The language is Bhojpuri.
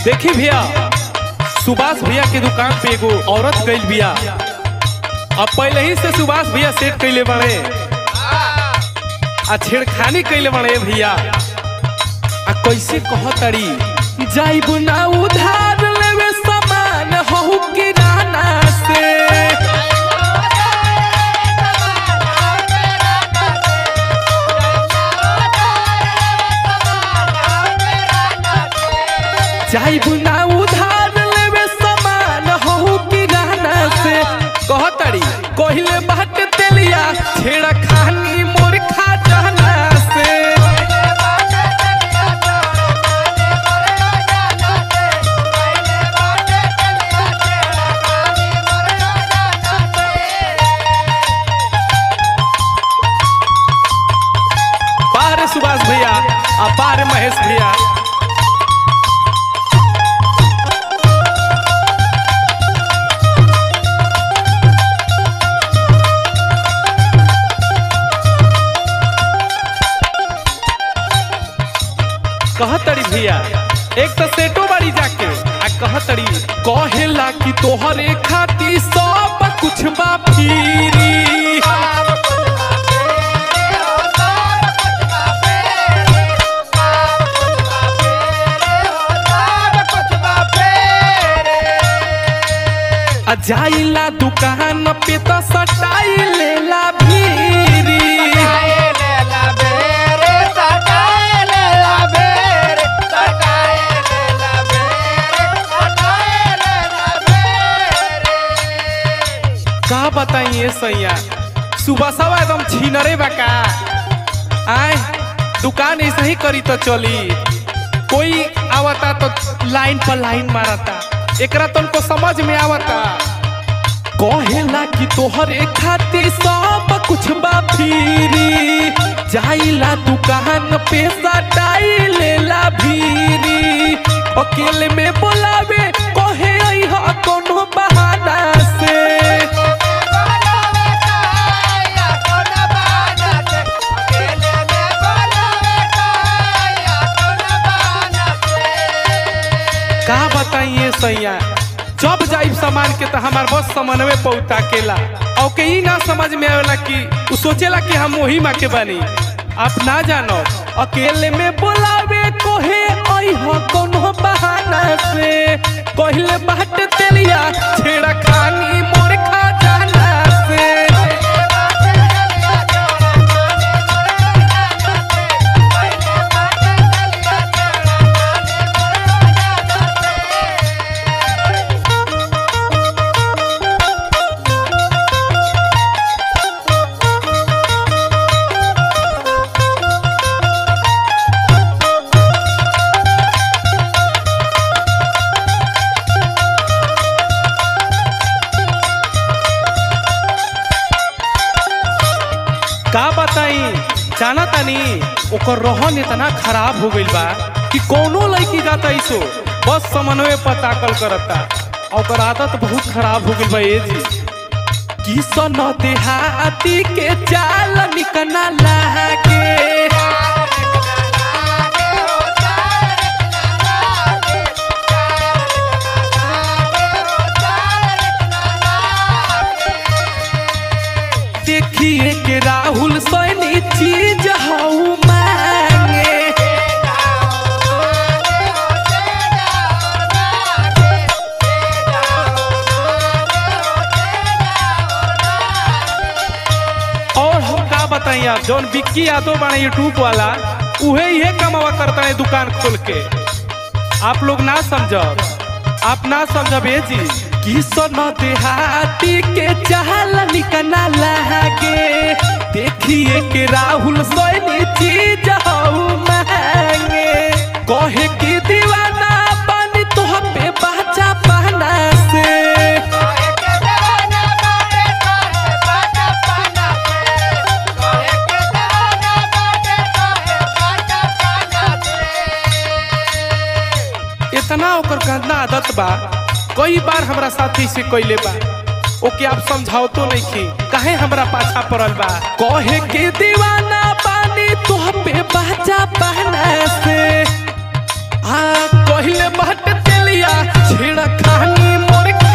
देखी भैया सुभाष भैया के दुकान पे एगो औरत गइल बिया अब पहले ही से सुभाष भैया सेट कैले बड़े आ छेड़खानी कैले बड़े भैया आ कैसे कहतड़ी जाइब ना उधार लेवे सामान हो किराना से जाइब ना उधार लेवे सामान हो किराना से कहतड़ी कहिले बाट तेलिया छेड़ा खानी मोर खा जाना से बाहर सुभाष भैया आ बाहर महेश भैया कहतड़ी भैया एक तो सेटो बाड़ी जाके आ कहतड़ी कहेला कि तोहरे खाती सब कुछ बा फिरी आ जाइला दुकान पे तो सटाई लेला भीरी का बताइए सैया सुबह सवा एकदम छीनरे बका आए दुकान ऐसे ही करी तो चली कोई आवता तो लाइन पर लाइन मारता एकरा तुमको समझ में आवता कहेला कि तोहरे खातिर सब कुछ बा फिरी जाइला दुकान पे सटाई लेला भीरी अकेले में बोलावे कहे अइहा कोनो बहाना से का बताइए सैया जब जाइब सामान के तो हमार बस समन्वय पहुँचा केला और के ई ना समझ में आवेला कि उ सोचेला कि हम वही माँ के बनी आप ना जानो अकेले में बोलावे कोहे आई हो कोनो बहाना से कहले बाट तेलिया छेड़ा खानी मोर खा जाना से का बताई जाना तानी ओकर रहन इतना खराब हो गइल बा कि कोनो लड़की जाता इसो बस समन्वय पर ताकल करता और ओकर आदत बहुत खराब हो गइल बा ए जी किसन देहाती के चाल निकना लागे देखिए के राहुल सैनी चीज हऊ मांगे और हम का बताई आप जौन विक्की यादव बाने यूट्यूब वाला उहे इहे कमावा करता है दुकान खोल के आप लोग ना समझब आप ना समझब ए जी किसन देहाती के चाल निकना लागे देखिए के राहुल सैनी चीज हऊ मांगे कहे कि दीवाना पानी तो पे बाचा पाना से इतना ओकर गंदा आदत बा कई बार हमरा साथी से कइले बा ओके आप समझाओ तो नहीं की काहे हमरा पाछा पड़ल बा कहे के दीवाना पानी तो पे बाजा बहना से आ कहले बाट तेलिया छेड़ा खानी मोर